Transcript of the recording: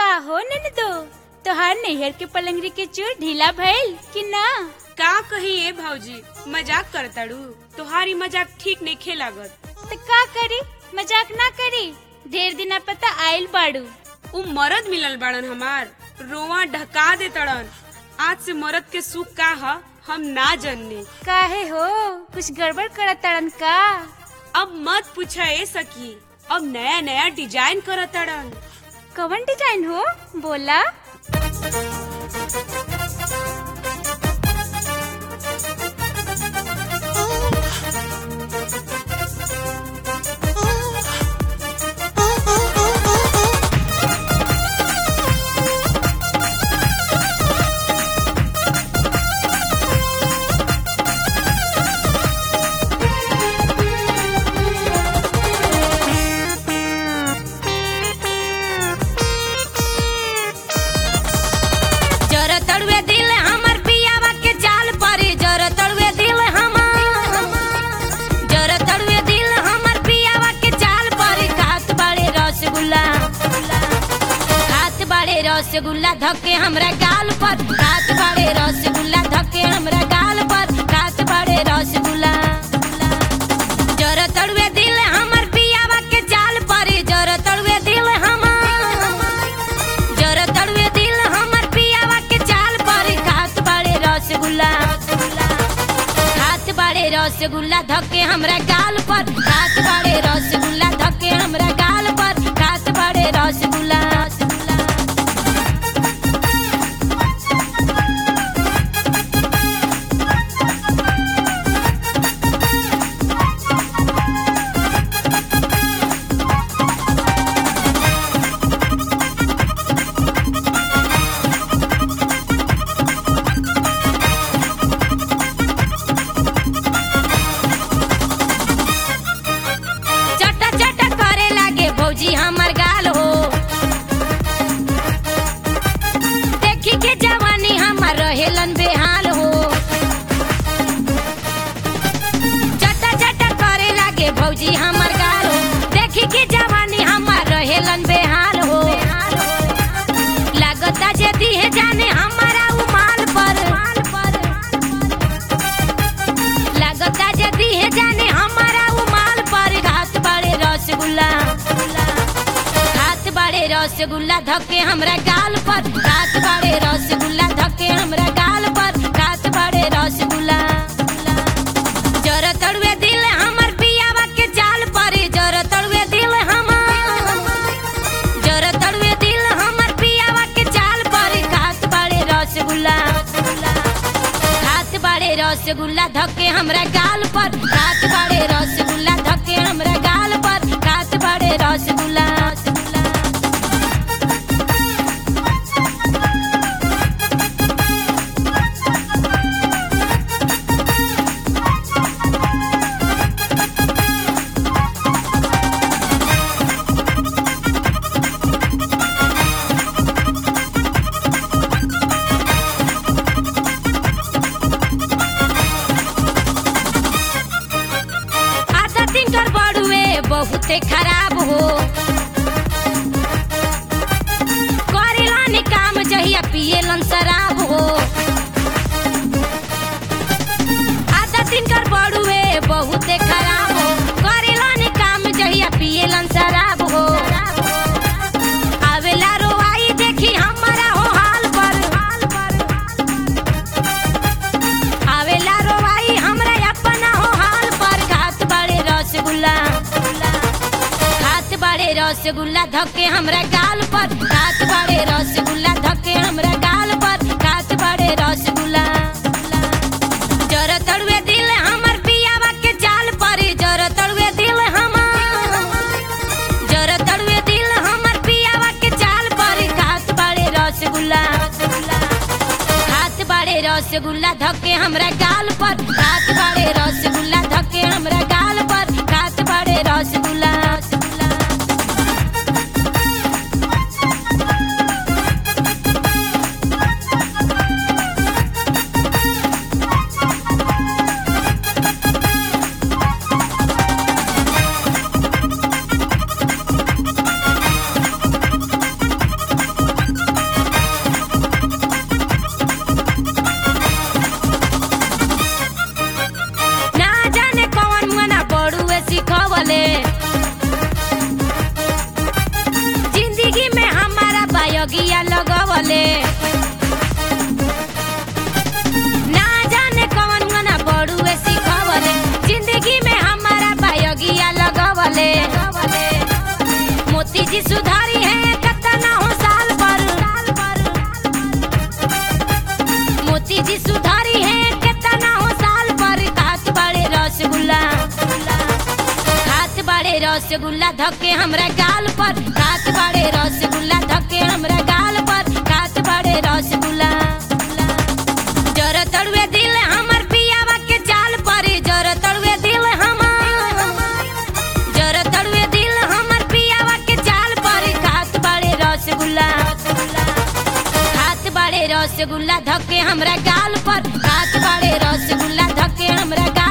का हो ननदो तोहार नैहर के पलंगरी के चूर ढीला भइल कि ना का कही ए भौजी मजाक करताड़ू तोहारी मजाक ठीक नहीं खे लागत तो का करी मजाक ना करी ढेर दिना पता आइल बाड़ू उ मरद मिलल बाड़न हमार रोवा ढका दे तड़न आज से मरद के सुख का ह हम ना जनने काहे हो कुछ गड़बड़ करत तड़न का अब मत पूछा ए सकी अब नया नया डिजाइन करत तड़न कवन डिजाइन हो बोला जर तड़ुए दिल हमर पियावा के जाल पर जर तड़ुए दिल हमर जर तड़ुए दिल हमर पियावा के जाल पर खात बाड़े रसगुल्ला खात बाड़े रसगुल्ला धके हमरा गाल पर खात बाड़े रसगुल्ला धके हमरा गाल पर खात बाड़े रसगुल्ला जर तड़ुए दिल हमर पियावा के जाल पर जर तड़ुए दिल हमर जर तड़ुए दिल हमर पियावा के चाल पर खात बाड़े रसगुल्ला खात बाड़े रसगुल्ला धके हमरा गाल पर खात बाड़े रसगुल्ला धके हमरा गाल पर खात बाड़े रसगुल्ला चटा चटा करे लागे भौजी हमर गाल हो देखी के जवानी हमर रहेलन बेहाल हो चटा चटा करे लागे भौजी हमर गाल हो देखी के जवानी हमर रहेलन बेहाल हो लागता जे दिहे जाने हमारा उमाल पर लागता जे दिहे जाने हमारा उमाल पर घात बाड़े रसगुल्ला घात बाड़े रसगुल्ला धके हमरा गाल पर घात बाड़े रसगुल्ला धके हमरा गाल पर घात बाड़े रसगुल्ला जर तड़ुए दिल हमर पियावा के जाल पर जर तड़ुए दिल हमर जर तड़ुए दिल हमर पियावा के जाल पर घात बाड़े रसगुल्ला खात बाड़े रसगुल्ला धके हमरा गाल पर खात बाड़े रसगुल्ला धके हमरा गाल पर खात बाड़े रसगुल्ला आदत इनकर बड़ुए बहुते खराब हो करेलन काम जहिया पिएलन शराब हो आदत इनकर बड़ुए बहुते खराब हो करेलन काम जहिया पिएलन शराब हो आवेला रोवाई देखी हमारा हो हाल पर आवेला रोवाई हमरा अपना हो हाल पर घात बाड़े रसगुल्ला घात बाड़े रसगुल्ला धके हमरा गाल पर घात बाड़े रसगुल्ला धके हमरा गाल पर घात बाड़े रसगुल्ला जर तड़ुए दिल हमर पियावा के जाल पर जर तड़ुए दिल हमर जर तड़ुए दिल हमर पियावा के जाल पर घात बाड़े रसगुल्ला हाथ बाड़े रसगुल्ला धके हमरा गाल पर हाथ बाड़े रसगुल्ला धके हमरा गाल पर हाथ बाड़े रसगुल्ला धके हमरा गाल पर खात बाड़े रसगुल्ला धके हमरा गाल पर खात बाड़े रसगुल्ला जर तड़ुए दिल हमर पियावा के चाल पर जर तड़ुए दिल हमर जर तड़ुए दिल हमर पियावा के चाल पर खात बाड़े रसगुल्ला खात बाड़े रसगुल्ला धके हमरा गाल पर खात बाड़े रसगुल्ला धके हमरा गाल